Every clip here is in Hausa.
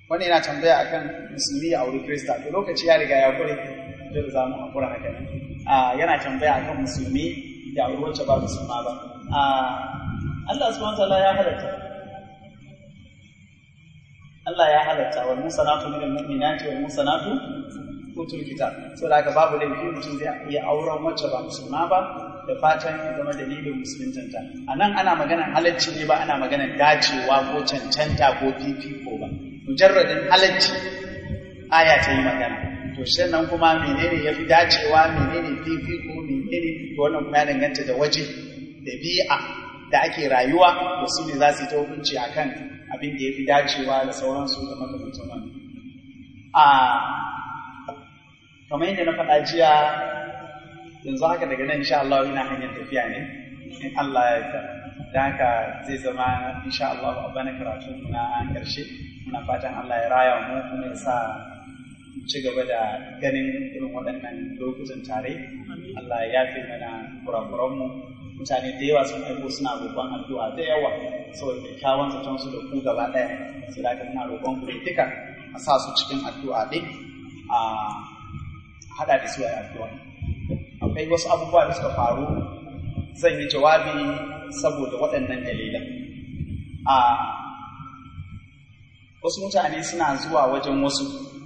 wani yana tambaya akan musulmi ya auri krista to lokaci ya riga ya kure dole za mu hakura haka nan yana tambaya akan musulmi ya auri wacce ba musulma ba Allah subhanahu wa ta'ala ya halatta Allah ya halatta wal musanatu minal mu'minati wal musanatu utul kitab so da haka babu laifi mutum zai iya auren wacce ba musulma ba da fatan ya zama dalilin musuluntanta a nan ana maganar halacci ne ba ana maganar dacewa ko cancanta ko fifiko ba mujarradin halacci aya ta yi magana to nan kuma menene ya fi dacewa menene fifiko menene to wannan kuma ya danganta da waje da bi'a da ake rayuwa to su ne za su yi ta hukunci akan abin da ya fi dacewa da sauransu da makamantan wannan a kamar yadda na faɗa jiya yanzu haka daga nan insha Allah ina hanyar tafiya ne in Allah ya yarda da haka zai zama insha Allah a bana karatu na karshe muna fatan Allah ya raya mu kuma ya sa ci gaba da ganin irin waɗannan lokutan tare Allah ya yafe mana kurakuran mu mutane da yawa sun aiko suna roƙon addu'a da yawa saboda kyakkyawan zaton su da ku gaba ɗaya sai da muna roƙon ku duka a sa su cikin addu'a ɗin a haɗa da su a addu'a akwai wasu abubuwa da suka faru zan yi jawabi saboda waɗannan dalilan a wasu mutane suna zuwa wajen wasu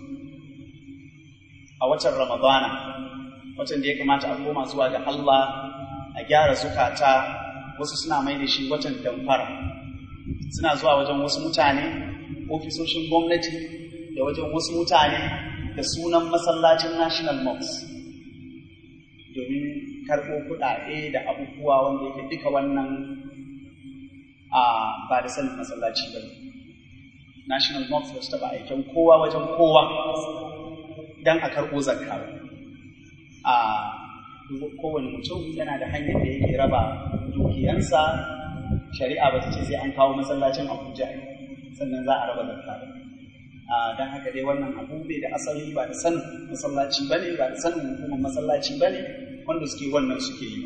a watan ramadana watan da ya kamata a koma zuwa ga Allah a gyara zukata wasu suna mai da shi watan damfara suna zuwa wajen wasu mutane ofisoshin gwamnati da wajen wasu mutane da sunan masallacin national mosque domin karɓo kuɗaɗe da abubuwa wanda yake duka wannan a ba da sanin masallaci ba national mosque ba su taɓa aikin kowa wajen kowa don a karɓo zakka a kowane mutum yana da hanyar da yake raba dukiyansa shari'a ba ta ce sai an kawo masallacin abuja sannan za a raba zakka don haka dai wannan abu bai da asali ba da sanin masallaci ba ne ba da sanin hukumar masallaci ba ne wanda suke wannan suke yi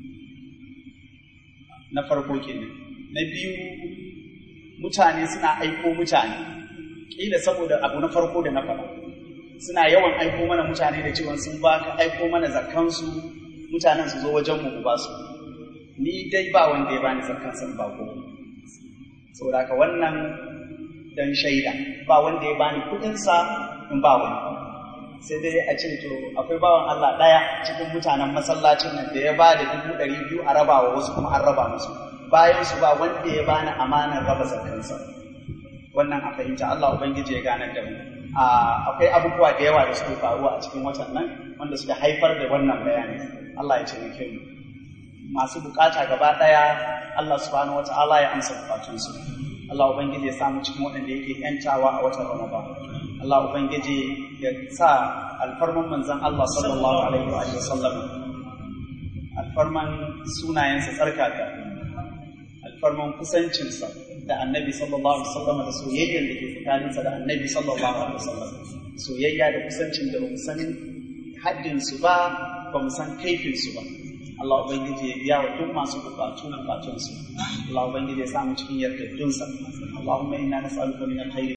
na farko kenan na biyu mutane suna aiko mutane ƙila saboda abu na farko da na faɗa suna yawan aiko mana mutane da cewa sun ba ka aiko mana zakkansu mutanen su zo wajen mu ba su ni dai ba wanda ya bani zakkan san ba ko saboda haka wannan dan shaida ba wanda ya bani kuɗinsa in ba wani sai dai a ce to akwai bawan Allah ɗaya cikin mutanen masallacin nan da ya ba da dubu ɗari biyu a raba wa wasu kuma an raba musu bayan su ba wanda ya bani amanar raba zakkansa wannan a fahimta Allah ubangiji ya ganar da mu akwai abubuwa da yawa da suke faruwa a cikin watan nan wanda suka haifar da wannan bayani Allah ya taimake mu masu bukata gaba ɗaya Allah subhanahu wata'ala ya amsa bukatunsu Allah ubangiji ya samu cikin waɗanda yake yantawa a watan Ramadan Allah ubangiji ya sa alfarman manzon Allah sallallahu alaihi wa sallam alfarman sunayensa tsarkaka alfarman kusancinsa da annabi sallallahu alaihi wasallam da soyayyar da ke tsakaninsa da annabi sallallahu alaihi wasallam soyayya da kusancin da bamu san haddin su ba bamu san kaifin su ba Allah ubangiji ya biya wa duk masu bukatu na bukatun su Allah ubangiji ya samu cikin yardaddunsa Allahumma inna nas'aluka min alkhairi